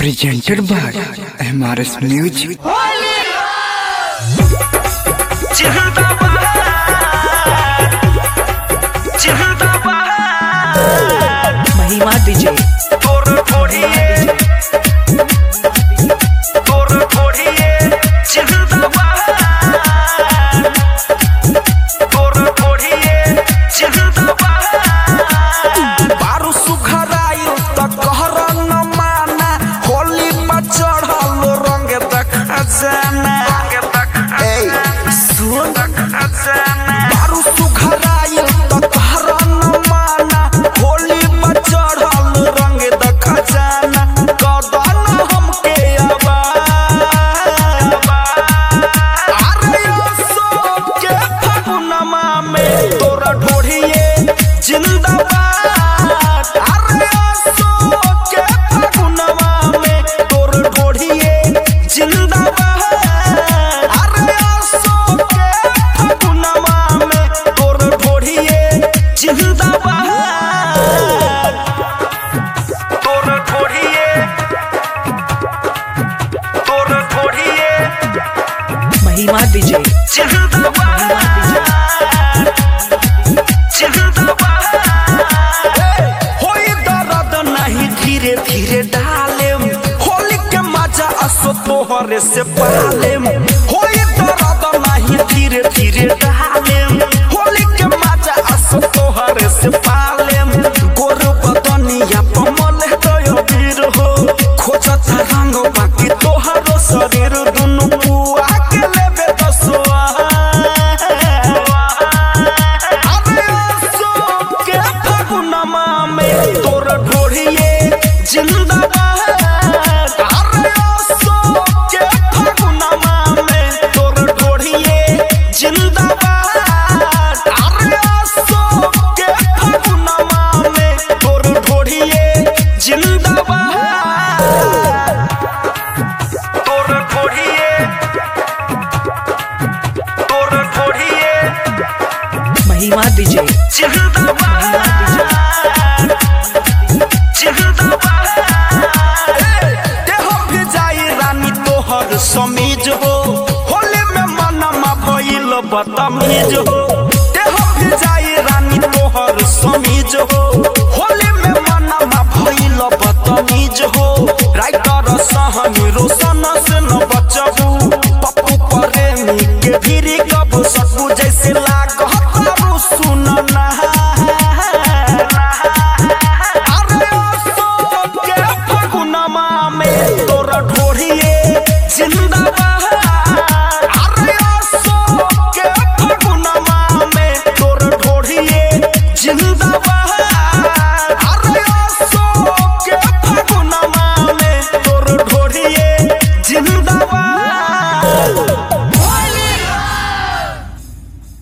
presented by MRS Music. महिमा DJ बारू सुखरायु त कहर न माना होली पर चढ़ल रंग देखा जाना ए सुन बारू सुखरायु त कहर न माना होली पर चढ़ल रंग देखा जाना कदन हमके आबा अरे ओ सो के फगुनमा में तोरा ढोढ़िए जिंदाबाद अरे ओ सो के फगुनमा में तोर ढोढ़िए जिंदाबाद अरे ओ सो के फगुनमा में तोर ढोढ़िए जिंदाबाद तोर ढोढ़िए तोर ढोढ़िए महिमा डीजे होई दर्द नहीं धीरे धीरे डाले होली के मजा असो तोहरे से पाले होई दर्द नहीं धीरे धीरे डाले होली के मजा असो तोहरे से पाले गोर बदनिया पमल गयो वीर हो खोजता रंग बाकी तोहरो शरीर दुनु पुआ के लेबे दसवा अरे असो के फगुनमा में तोर ढोढ़िए जिंदाबाद अरे असो के फगुनमा में तोर ढोढ़िए जिंदाबाद अरे असो के फगुनमा में तोर ढोढ़िए जिंदाबाद तोर ढोढ़िए तोर ढोढ़िए महिमा डीजे समीज हो होली में मनमा भइल बदतमीज हो देह भिजाई रानी तोहर समीज हो होली में मनमा भइल बदतमीज हो राइटर सहनी रोशन से न